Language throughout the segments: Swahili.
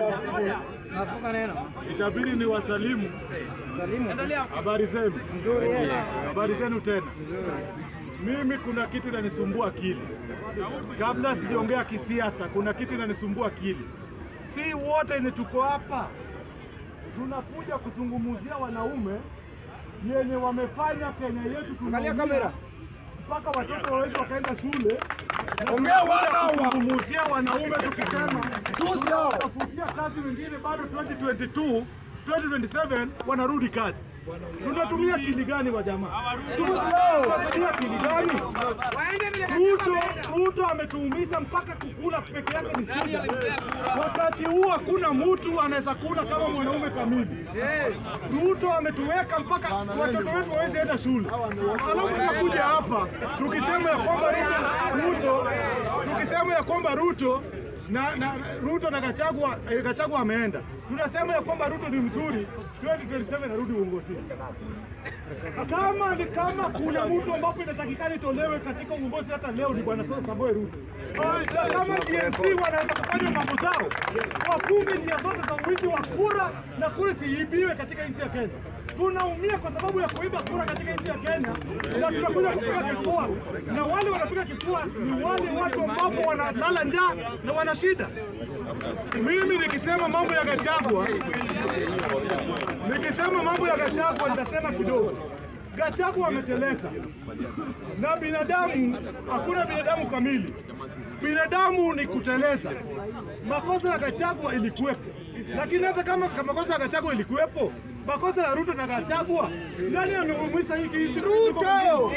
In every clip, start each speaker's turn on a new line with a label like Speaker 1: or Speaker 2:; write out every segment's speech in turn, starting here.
Speaker 1: Nafuka neno.
Speaker 2: Itabidi ni wasalimu.
Speaker 1: Salimu.
Speaker 2: Habari zenu?
Speaker 1: Nzuri yeye.
Speaker 2: Habari zenu tena.
Speaker 1: Nzuri.
Speaker 2: Mimi kuna kitu inanisumbua akili. Kabla sijaongea kisiasa, kuna kitu inanisumbua akili. Si wote ni tuko hapa tunakuja kuzungumzia wanaume yenye wamefanya Kenya yetu
Speaker 1: Angalia
Speaker 2: tunaumia,
Speaker 1: kamera.
Speaker 2: mpaka watoto wetu wakaenda shule.
Speaker 3: Ongea wana wa-
Speaker 2: kuzungumzia wanaume tukisema tunatafutia kazi wengine bado 2022 2027 wanarudi kazi. Tunatumia akili gani wa jamaa? Tunatumia akili gani? Ruto, Ruto ametuumiza mpaka kukula peke yake ni shida. Wakati huu hakuna mtu anaweza kula kama mwanaume kamili. Ruto ametuweka mpaka watoto wetu waweze enda shule, alafu tunakuja hapa tukisema ya kwamba Ruto, tukisema ya kwamba Ruto na, na Ruto na Gachagua, eh, Gachagua ameenda, tunasema ya kwamba Ruto ni mzuri, 2027 narudi uongozini. Kama ni kama kuna mtu ambapo inatakikana itolewe katika uongozi hata leo ni bwana Samoei Ruto. Kama DNC wanaweza kufanya mambo zao, wafunge njia zote za uwizi wa kura na kura siibiwe katika nchi ya Kenya. Tunaumia kwa sababu ya kuiba kura katika nchi ya Kenya na tunakuja kupiga kifua, na wale wanapiga kifua ni wale watu ambapo wanalala njaa na wana shida. Mimi nikisema mambo ya Gachagua Nikisema mambo ya Gachagua nitasema kidogo. Gachagua ameteleza, na binadamu, hakuna binadamu kamili. Binadamu ni kuteleza. Makosa ya Gachagua ilikuwepo, lakini hata kama kama makosa ya Gachagua ilikuwepo, makosa ya Ruto na Gachagua, nani ameumisha hiki hiki? Ruto.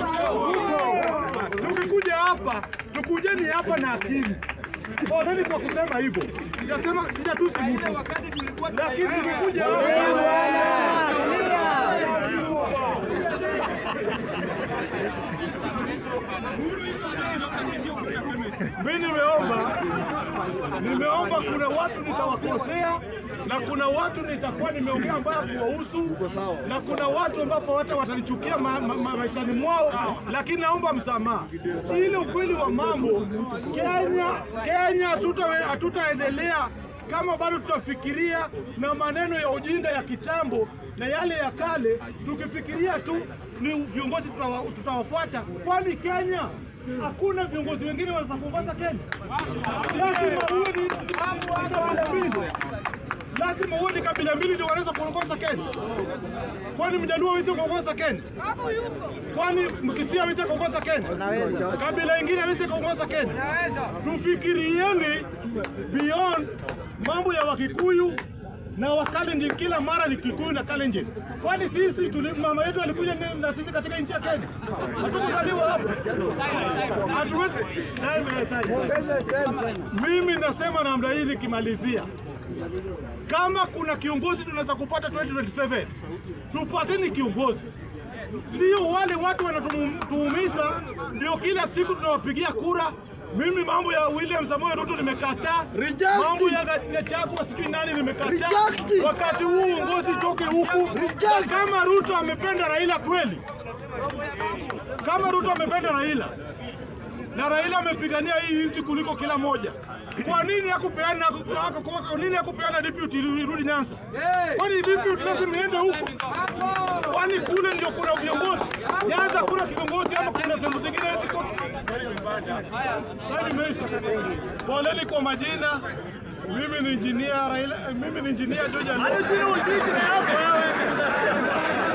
Speaker 2: Tukikuja hapa, tukujeni hapa na akili. Oneni kwa kusema hivyo, sijasema sijatusi mtu, lakini tukikuja mimi nimeomba, nimeomba, kuna watu nitawakosea na kuna watu nitakuwa nimeongea ambayo kuwahusu na kuna watu ambapo hata watanichukia ma, ma, ma, maishani mwao, lakini naomba msamaha. Ile ukweli wa mambo, Kenya Kenya hatuta- hatutaendelea kama bado tutafikiria na maneno ya ujinga ya kitambo na yale ya kale, tukifikiria tu ni viongozi tutawa- tutawafuata, kwani Kenya hakuna viongozi wengine wanaweza kuongoza Kenya. Lazima uwe ni kabila mbili, lazima uwe ni kabila mbili ndio wanaweza kuongoza Kenya. Kwani Mjaluo hawezi kuongoza Kenya? Kwani Mkisia hawezi kuongoza Kenya? Kabila ingine hawezi kuongoza Kenya? Tufikirieni beyond mambo ya Wakikuyu na Wakalenjin. Kila mara ni Kikuyu na Kalenjin. Kwani sisi tuli, mama yetu alikuja ni- na sisi katika nchi ya Kenya? Hatukuzaliwa hapa, hatuwezi. Time, eh, time. Mimi nasema namna hii nikimalizia, kama kuna kiongozi tunaweza kupata 2027 tupateni kiongozi, sio wale watu wanatuumiza ndio kila siku tunawapigia kura. Mimi mambo ya William Samoei Ruto nimekataa,
Speaker 3: Reject.
Speaker 2: mambo ya Ga- Gachagua sijui nani nimekataa.
Speaker 3: Reject.
Speaker 2: Wakati huu uongozi toke huku.
Speaker 3: Reject.
Speaker 2: Kama Ruto amependa Raila kweli, kama Ruto amependa Raila na Raila amepigania hii nchi kuliko kila moja, kwa nini hakupeana kwa nini hakupeana deputy irudi Nyanza? Kwani deputy lazima iende huko? Kwani kule ndio kuna viongozi? Nyanza kuna kiongozi ama kuna sehemu zingine ziko? Haya imeisha. Poleni kwa majina. Mimi ni engineer Raila, mimi ni engineer George Alonso.